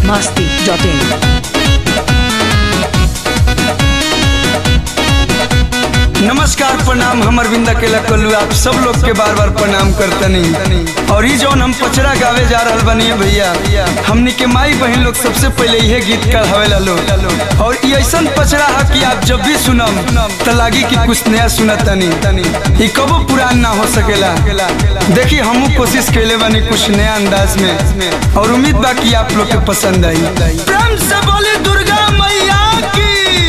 masti.in. नमस्कार प्रणाम हमर बिंदा के कल्लू आप सब लोग के बार बार प्रणाम करतनी और ई जौन हम पचरा गावे जा रहल बनी भैया हमनी के माई बहन लोग सबसे पहले यह गीत कढ़ावेला लोग और ई ऐसन पचरा है कि आप जब भी सुनम त लागी कि कुछ नया सुनतनी ई कबो पुरान ना हो सकेला देखी हमू कोशिश कैले बानी कुछ नया अंदाज में और उम्मीद बा कि आप लोग के पसंद आई प्रेम से बोली दुर्गा मैया की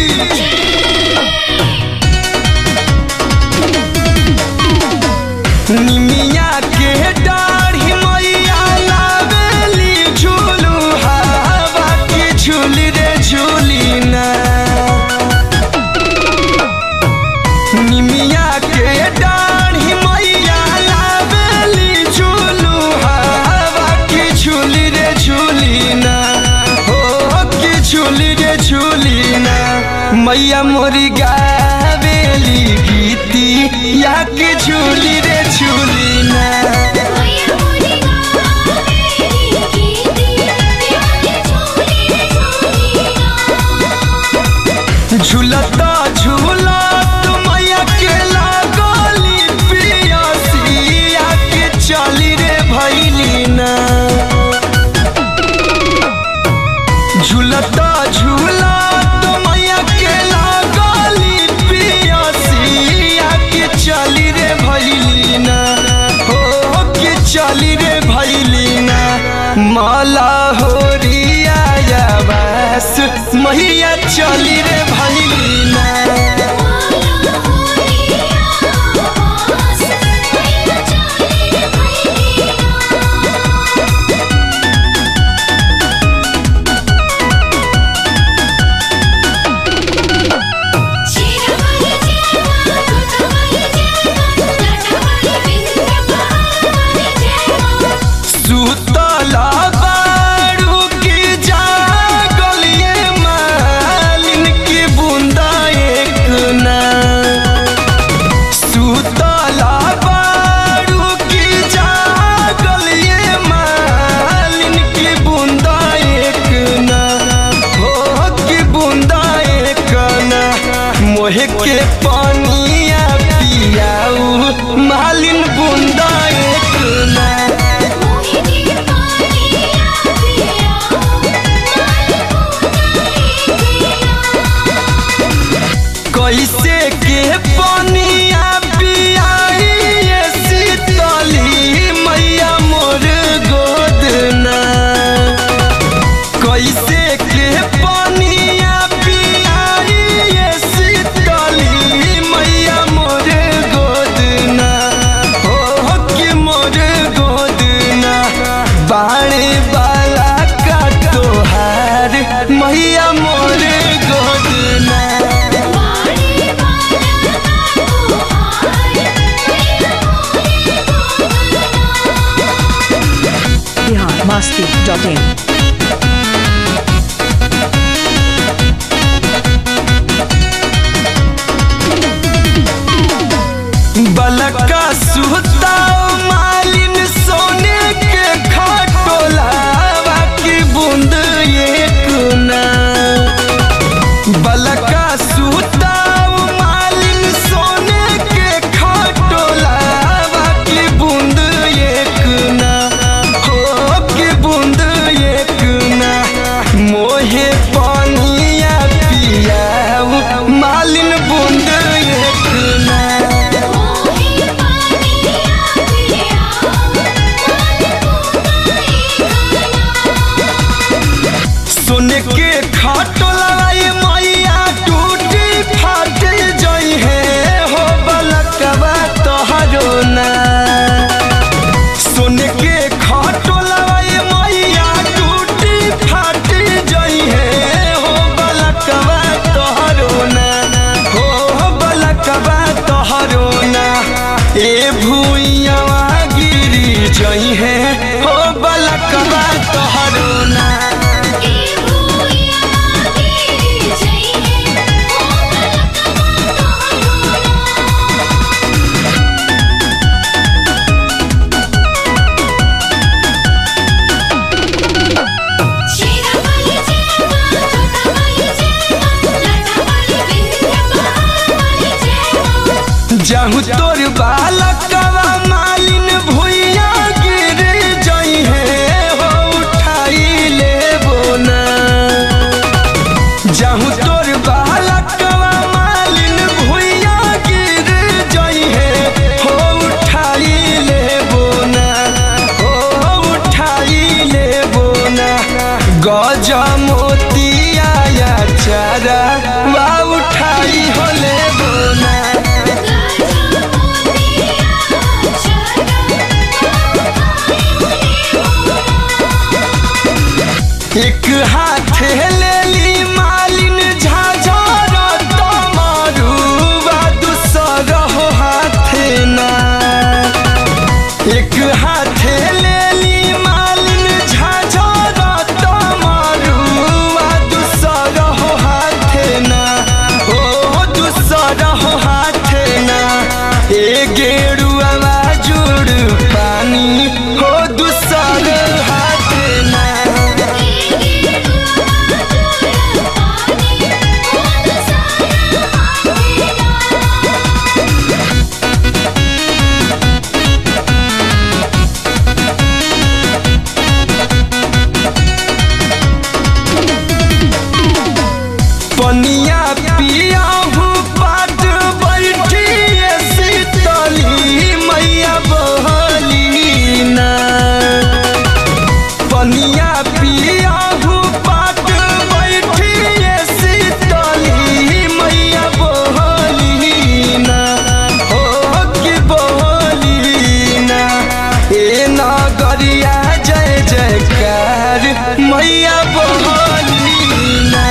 निमिया के डाढ़ी मैया लावेली झूलू हवा की झूली रे झूली ना निमिया के डाढ़ी मैया लावेली झूलू हवा की झूली रे झूली ना हो की झूली रे झूली ना मैया मोरी गावेली गीती या के झूली रे झूली ना मैया मोरी गावेली गीती प्यारे झूले झूलिया झूलता झूलत मैया के लागली पियसिया के चली रे भैली ना झूलता झूलत मैया के लागली पियसिया के चली रे भैली ना हो के चली रे भैली ना माला होरिया या बस मैया चली रे भैली ना माला होरिया बास मैया चले भैलिया शिरवाली जयमा तुझवाली जयमा लटवाली बिंद्या पहाड़वाली जयमा सुतला बारू की जागलिए मालिन की बूंदा एक ना सुतला बारू की जागलिए मालिन की बूंदा एक ना हो की बूंदा एक ना मोहे के पानिया पियाऊ मालिन बूंदा एक ना मोहिनी पानिया पिया माल पूना कैसे के पानिया पियाई ये शीतली मैया मोर गोद ना कैसे के पानिया पियाई ये शीतली मैया मोर गोद ना हो कि मोर गोद ना बाणे वाला का तोहार मैया मोर गोद ना बाड़ी वाला तोहार मैया मोरे गोदना Bihar masti.in. बलका सुता मालिन सोने के खटोलावा की बूंद एक ना बलका सुता मालिन सोने के खटोलावा की बूंद एक ना हो की बूंद एक मोतिया या चारा वा उठाई होले बोना एक हाथ लेली मालिन झाझर तमरू बा दूसर हो हाथ ना एक हाथ लेली मालिन झाझर तमरू बा दूसर हो हाथ ना ओ दूसर हो हाथ ना ए गेरुआ जुड़ पानी हो दूसर हाथ ना पनिया पिया हूँ पाट बैठी शीतली मैया बहली ना पनिया पिया हूँ पाट बैठी शीतली मैया बहली ना हो कि बहली ना ए नगरिया जय जयकार मैया बहली ना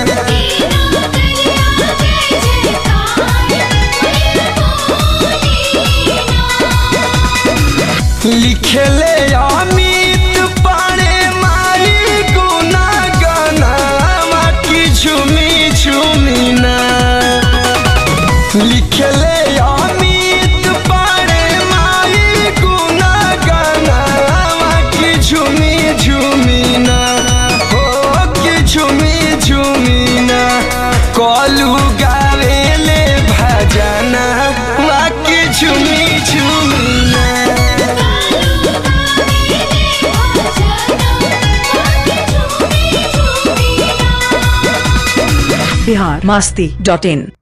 लिखले अमित पाणे मारी गुना गना की झुमी झुमी ना लिखले अमित पाणे मारी गुना गना की झुमी झुमी ना हो की झुमी झुमी ना कलू गावेले भजना वा की झुमी झुमी ना बिहार मस्ती डॉट इन